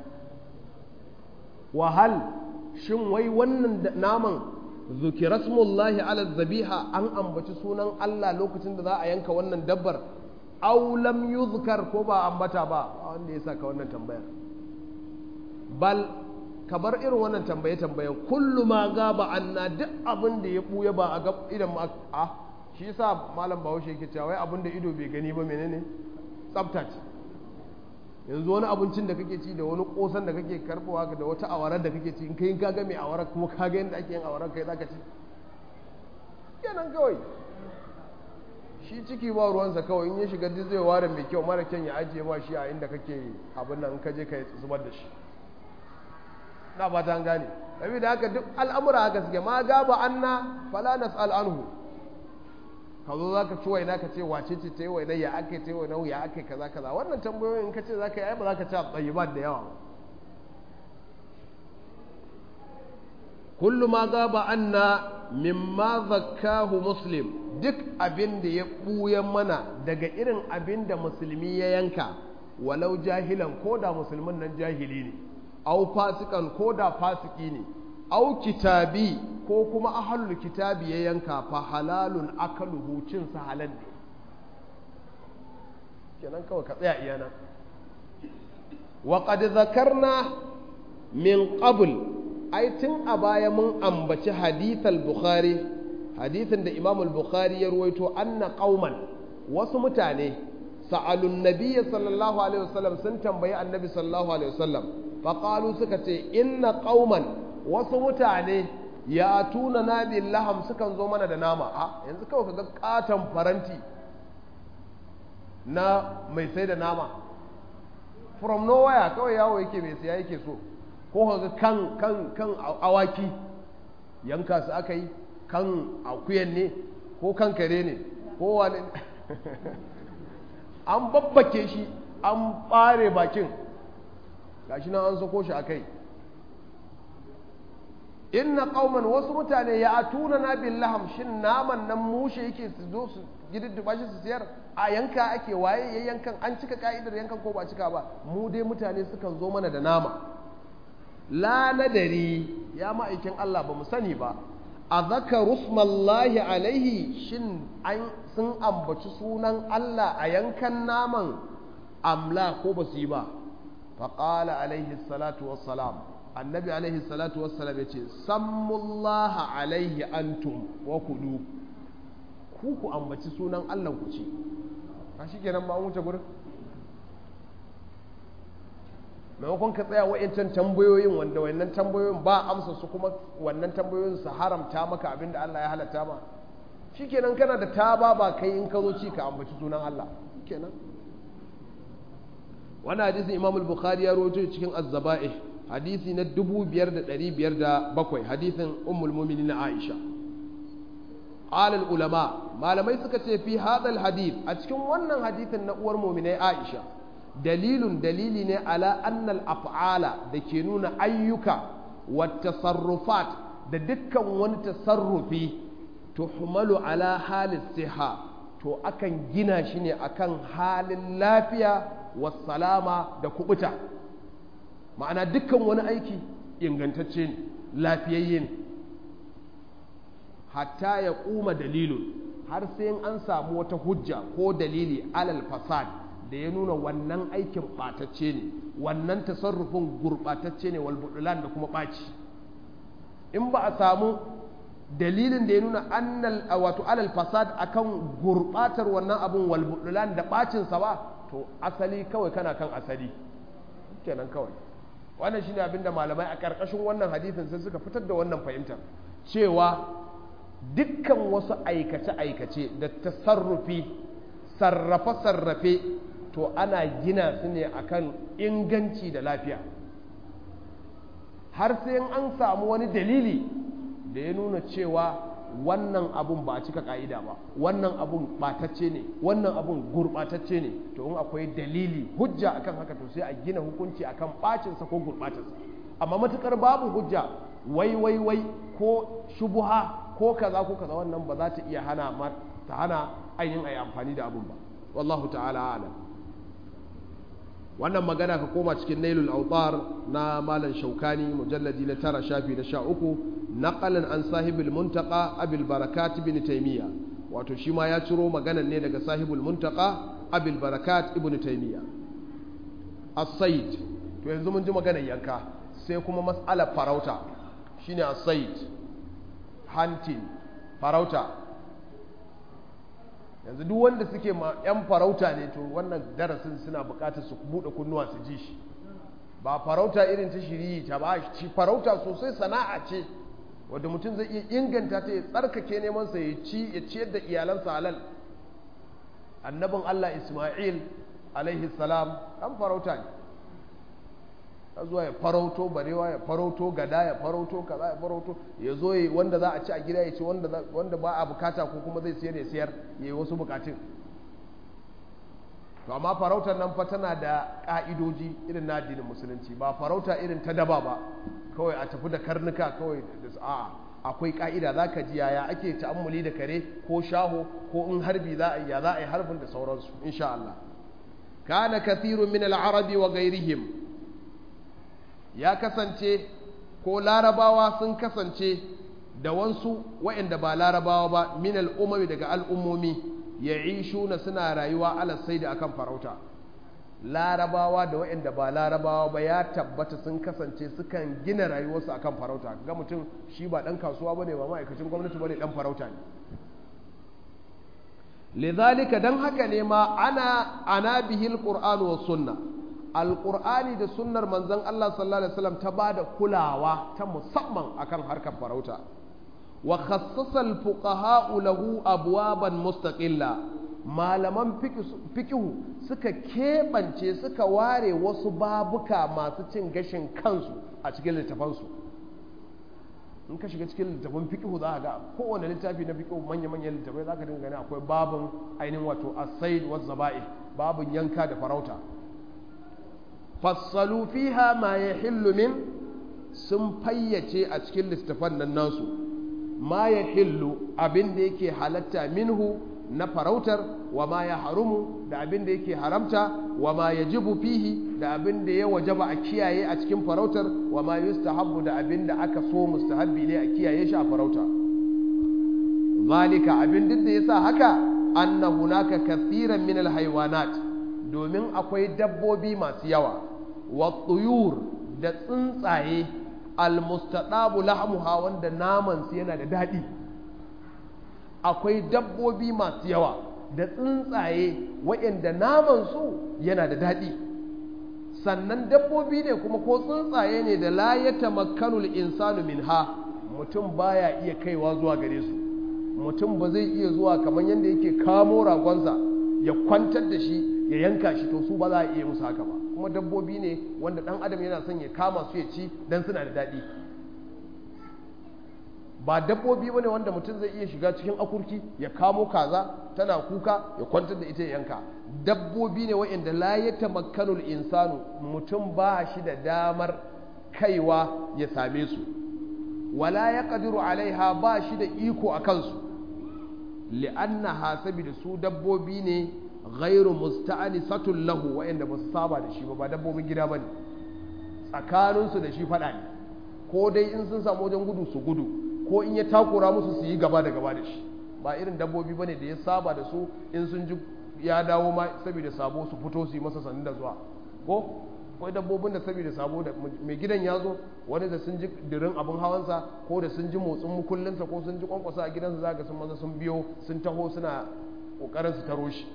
wahal shin wai wannan naman zukira smullahi ala zabiha an ambaci sunan Allah lokacin da za a yanka wannan dabbar aw lam yuzkar ko ba ambata ba wanda ya saka wannan tambayar bal kabar irin wannan tambaye tambaye kullu ma gaba anna duk abin da ya buya ba a gab idan ma a shi yasa malam Bahaushe yake cewa wai abin da ido bai gani ba menene tsafta ce yanzu wani abincin da kake ci da wani kosan da kake karbowa da wata awarar da kake ci in kai ka ga mai awarar kuma ka ga yadda ake yin awarar kai zaka ci kenan kawai shi ciki ba ruwansa kawai in ya shiga duk zai ware mai kyau mara kyan ya ajiye ma shi a inda kake abin nan in ka je ka zubar da shi na ba ta gane sabi da haka duk al'amura haka suke ma gaba anna fala nas'al anhu ka zo za ka ci waina ka ce wace ce ta yi waina ya ake ta yi waina ya ake kaza kaza wannan tambayoyin ka ce za ka yi ai ba za ka ci a tsayibat da yawa kullu ma gaba anna mimma zakkahu muslim duk abin da ya ɓuya mana daga irin abin da musulmi ya yanka walau jahilan ko da musulmin nan jahili ne au fasikan ko da fasiki ne au kitabi ko kuma ahlul kitabi ya yanka fa halalun akaluhu cin sa halal ne kenan kawai ka tsaya iya nan wa qad zakarna min qabl ai tun a baya mun ambaci hadith al-bukhari hadithin da imam al-bukhari ya ruwaito anna qauman wasu mutane sa'alun nabiyyi sallallahu alaihi wasallam sun tambayi annabi sallallahu alaihi wasallam faƙalu suka ce inna ƙauman wasu mutane ya tuna na laham sukan zo mana da nama a yanzu kawai kaga katon faranti na mai sai da nama from nowhere kawai yawo yake mai siya yake so ko kaga kan kan kan awaki yanka su aka yi kan akuyan ne ko kan kare ne ko wani an babbake shi an ɓare bakin gashi nan an sako shi a kai inna qauman wasu mutane ya atuna na bil laham shin naman nan mushe yake su zo su gididdiba shi su siyar a yanka ake waye ya yankan an cika ka'idar yankan ko ba cika ba mu dai mutane sukan zo mana da nama la nadari ya ma'aikin Allah ba mu sani ba a zaka rusmallahi alaihi shin an sun ambaci sunan Allah a yankan naman amla ko ba su yi ba faƙala alaihi salatu wassalam annabi alaihi salatu wassalam ya ce sammullaha alaihi antum wa kudu ku ku ambaci sunan Allah ku ce a shi kenan ba an wuce gurin maimakon ka tsaya wa'incan tambayoyin wanda wannan tambayoyin ba amsa su kuma wannan tambayoyin su haramta maka abin da Allah ya halatta ma shi kenan kana da taba ba kai in ka zo ci ka ambaci sunan Allah kenan wannan hadisin imam al-bukhari ya rawaito cikin az-zaba'ih hadisi na 5507 hadisin ummul mu'minin aisha qala al-ulama malamai suka ce fi hadha al-hadith a cikin wannan hadisin na uwar mu'minai aisha dalilun dalili ne ala anna al-af'ala da ke nuna ayyuka wa tasarrufat da dukkan wani tasarrufi tuhmalu ala halis siha to akan gina shi ne akan halin lafiya wasalama da kubuta ma'ana dukkan wani aiki ingantacce ne lafiyayye ne hatta ya kuma dalilun har sai an samu wata hujja ko dalili alal fasad da ya nuna wannan aikin ɓatacce ne wannan tasarrufin gurɓatacce ne walbudulan da kuma ɓaci in ba a samu dalilin da ya nuna annal wato alal fasad akan gurbatar wannan abun wal budulan da bacin sa ba to asali kawai kana kan asali kenan kawai wannan shine abinda malamai a karkashin wannan hadisin sai suka fitar da wannan fahimtar cewa dukkan wasu aikace-aikace da tasarrufi sarrafe-sarrafe to ana gina su ne akan inganci da lafiya har sai an samu wani dalili da ya nuna cewa wannan abun ba a cika ka'ida ba wannan abun batacce ne wannan abun gurbatacce ne to in akwai dalili hujja akan haka to sai a gina hukunci akan bacinsa ko gurbatarsa amma matukar babu hujja wai wai wai ko shubuha ko kaza ko kaza wannan ba za ta iya hana ta hana ainihin ayi amfani da abun ba wallahu ta'ala a'lam wannan magana ka koma cikin nailul autar na malam shaukani mujalladi na tara shafi na sha uku naqalan an sahibul muntaka abil barakat ibn taymiya wato shi ma ya ciro maganan ne daga sahibul muntaka abil barakat ibn taymiya as-sayd to yanzu mun ji maganar yanka sai kuma mas'alar farauta shine as-sayd hunting farauta yanzu duk wanda suke ma 'yan farauta ne to wannan darasin suna bukatar su buɗe kunnuwa su ji shi ba farauta irin ta shiri ta ba shi farauta sosai sana'a ce wadda mutum zai iya inganta ta ya tsarkake neman sa ya ci ya ciyar da iyalansa halal annabin Allah Isma'il alaihi salam dan farauta ne ya zuwa ya farauto barewa ya farauto gada ya farauto kaza ya farauto ya zo yi wanda za a ci a gida ya ci wanda ba a bukata ko kuma zai siyar ya siyar ya yi wasu bukatun to amma farautar nan fa tana da ka'idoji irin na addinin musulunci ba farauta irin ta daba ba kawai a tafi da karnuka kawai da a'a akwai ka'ida za ka ji yaya ake ta'ammuli da kare ko shaho ko in harbi za a yi ya za a yi harbin da sauransu insha Allah kana kathirun min al-arabi wa ghairihim ya kasance ko larabawa sun kasance da wansu waɗanda ba larabawa ba min al'umami daga al'ummomi ya na suna rayuwa alasai da akan farauta larabawa da waɗanda ba larabawa ba ya tabbata sun kasance sukan gina rayuwarsu akan farauta ga mutum shi ba ɗan kasuwa ba ne ba ma'aikacin gwamnati ba ne ɗan farauta ne lidhalika dan haka ne ma ana ana bihil qur'an wa sunna alƙur'ani da sunnar manzon Allah sallallahu alaihi wasallam ta bada kulawa ta musamman akan harkar farauta wa khassasa al-fuqaha lahu abwaban mustaqilla malaman fikihu suka keɓance suka ware wasu babuka masu cin gashin kansu a cikin littafansu in ka shiga cikin littafin fikihu za a ga kowane littafi na fikihu manya-manyan littafai za ka dinga gani akwai babin ainihin wato asaid wa zaba'i babin yanka da farauta fassalu fiha ma ya min sun fayyace a cikin littafan nan nasu ma ya hillu abin da yake halatta minhu na farautar wa ma ya harumu da abin da yake haramta wa ma ya jibu fihi da abin da ya wajaba a kiyaye a cikin farautar wa ma yustahabbu da abin da aka so mustahabbi ne a kiyaye shi a farauta zalika abin duk da yasa haka anna hunaka kathiran min alhaywanat domin akwai dabbobi masu yawa wa tuyur da tsuntsaye almustadabu lahmuha wanda naman su yana da daɗi akwai dabbobi masu yawa da tsuntsaye waɗanda naman su yana da daɗi sannan dabbobi ne kuma ko tsuntsaye ne da la ya tamakkanul insanu minha mutum baya iya kaiwa zuwa gare su mutum ba zai iya zuwa kamar yadda yake kamo ragonsa ya kwantar da shi ya yanka shi to su ba za a iya musu haka ba kuma dabbobi ne wanda ɗan adam yana son ya kama su ya ci don suna da daɗi ba dabbobi bane wanda mutum zai iya shiga cikin akurki ya kamo kaza tana kuka ya kwantar da ita ya yanka dabbobi ne wa'inda la ya tamakkanul insanu mutum ba shi da damar kaiwa ya same su wala ya qadiru alaiha ba shi da iko a kansu li'annaha saboda su dabbobi ne ghairu musta'anisatun lahu wa'inda ba su saba da shi ba ba dabbobin gida bane tsakaninsu da shi fada ne ko dai in sun samu wajen gudu su gudu ko in ya takura musu su yi gaba da gaba da shi ba irin dabbobi bane da ya saba da su in sun ji ya dawo ma saboda sabo su fito su yi masa sanin da zuwa ko akwai dabbobin da saboda sabo da mai gidan ya zo wani da sun ji dirin abin hawansa ko da sun ji motsin mukullinsa ko sun ji kwankwasa a gidansa za ga sun maza sun biyo sun taho suna kokarin su taro shi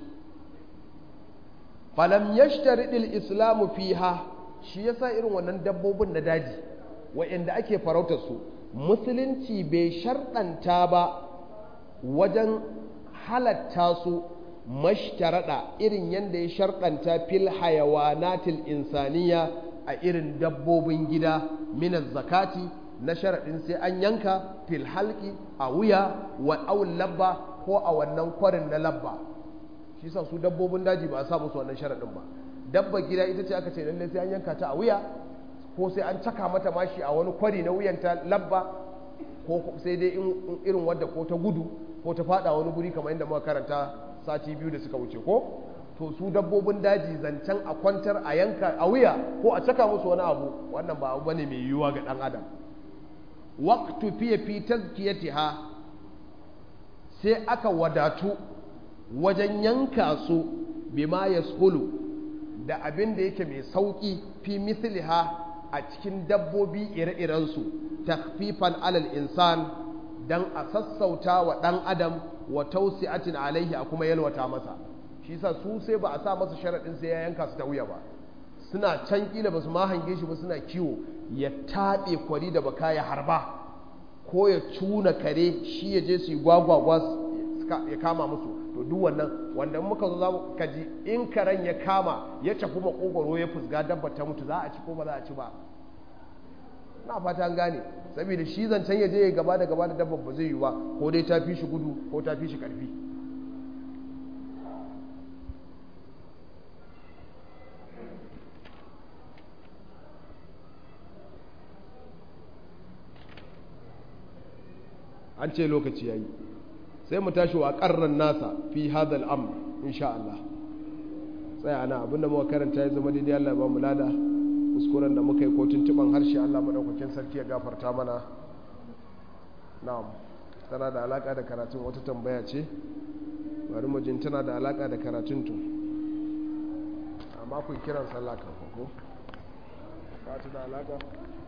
falam yashtaridil islamu fiha shi yasa irin wannan dabbobin na daji wa'anda ake farautar su musulunci bai sharɗanta ba wajen halatta su mashtarada irin yadda ya sharɗanta fil hayawanatil insaniya a irin dabbobin gida minas zakati na sharaɗin sai an yanka fil halki a wuya wa awul labba ko a wannan kwarin na labba shi sa su dabbobin daji ba a sa musu wannan sharaɗin ba dabba gida ita ce aka ce lallai sai an yanka ta a wuya ko sai an caka mata mashi a wani kwari na wuyanta labba ko sai dai irin wadda ko ta gudu ko ta fada wani guri kamar yadda muka karanta sati biyu da suka wuce ko to su dabbobin daji zancen a kwantar a yanka a wuya ko a caka musu wani abu wannan ba abu bane mai yiwuwa ga dan adam waqtu fi fi tazkiyatiha sai aka wadatu wajen yanka su bima yashulu da abin da yake mai sauki fi misliha a cikin dabbobi ire-iren su takfifan alal insan dan a sassauta wa dan adam wa tausi'atin alaihi a kuma yalwata masa shi yasa su sai ba a sa masa sharadin sai ya yanka su ta wuya ba suna can kila ba su ma hange shi ba suna kiwo ya taɓe kwari da baka ya harba ko ya cuna kare shi ya je su yi gwagwagwa ya kama musu to duk wannan wanda muka zo za mu kaji in karen ya kama ya tafi makogoro ya fusga dabba ta mutu za a ci ko ba za a ci ba na fata an gane saboda shi zancen ya je ya gaba da gaba da dabba ba zai yi ba ko dai ta fi shi gudu ko ta fi shi karfi an ce lokaci yayi sai mu tashi wa karran nasa fi hadal amr insha Allah tsaya ana abinda muka karanta ya zama daidai Allah ba mu lada kuskuren da muka yi ko tuntuban harshe Allah madaukakin sarki ya gafarta mana na'am tana da alaka da karatun wata tambaya ce bari mu jin tana da alaka da karatun to amma ku kiran sallah kan ko ba ta da alaka